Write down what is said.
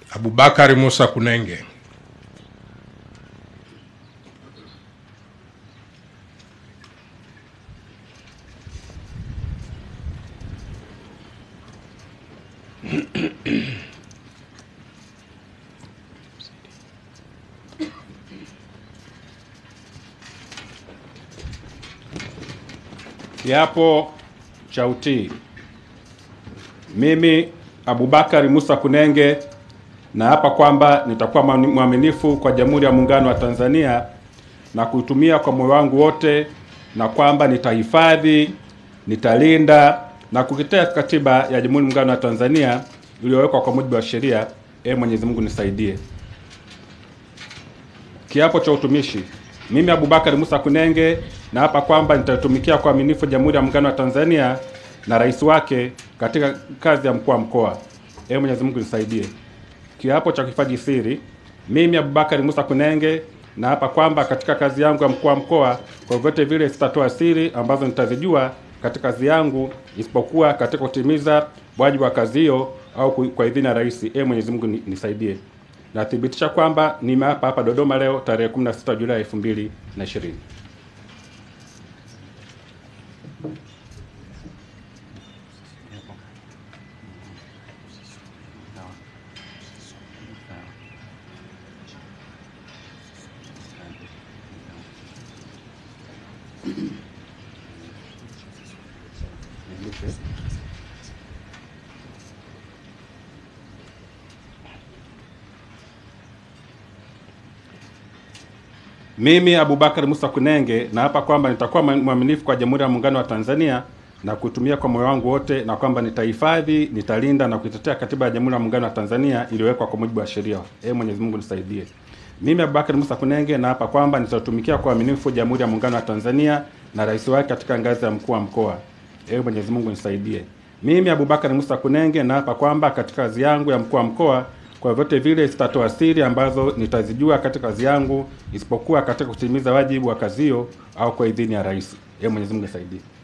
Abubakari Musa Kunenge. Kiapo cha utii. Mimi Abubakari Musa Kunenge naapa kwamba nitakuwa mwaminifu kwa Jamhuri ya Muungano wa Tanzania na kuitumia kwa moyo wangu wote, na kwamba nitahifadhi, nitalinda na kuitetea Katiba ya Jamhuri ya Muungano wa Tanzania iliyowekwa kwa mujibu wa sheria. Ee Mwenyezi Mungu nisaidie. Kiapo cha utumishi. Mimi Abubakari Musa Kunenge naapa kwamba nitatumikia kwa uaminifu Jamhuri ya Muungano wa Tanzania na rais wake katika kazi ya mkuu wa mkoa. Ee Mwenyezi Mungu nisaidie. Kiapo cha kuhifadhi siri. Mimi Abubakari Musa Kunenge naapa kwamba katika kazi yangu ya mkuu wa mkoa, kwa vyote vile sitatoa siri ambazo nitazijua katika kazi yangu, isipokuwa katika kutimiza wajibu wa kazi hiyo au kwa idhini ya rais. Ee Mwenyezi Mungu nisaidie. Nathibitisha kwamba nimeapa hapa Dodoma leo tarehe 16 Julai 2020. Mimi Abubakar Musa Kunenge naapa kwamba nitakuwa mwaminifu kwa Jamhuri ya Muungano wa Tanzania na kutumia kwa moyo wangu wote, na kwamba nitahifadhi, nitalinda na kuitetea Katiba ya Jamhuri ya Muungano wa Tanzania iliyowekwa kwa mujibu wa sheria. Ee Mwenyezi Mungu nisaidie. Mimi Abubakar Musa Kunenge naapa kwamba nitatumikia kwa uaminifu Jamhuri ya Muungano wa Tanzania na rais wake katika ngazi ya mkuu wa mkoa. Ee Mwenyezi Mungu nisaidie. Mimi Abubakar Musa Kunenge naapa kwamba katika kazi yangu ya mkuu wa mkoa kwa vyote vile sitatoa siri ambazo nitazijua katika kazi yangu isipokuwa katika kutimiza wajibu wa kazi hiyo au kwa idhini ya rais. Ee Mwenyezi Mungu nisaidie.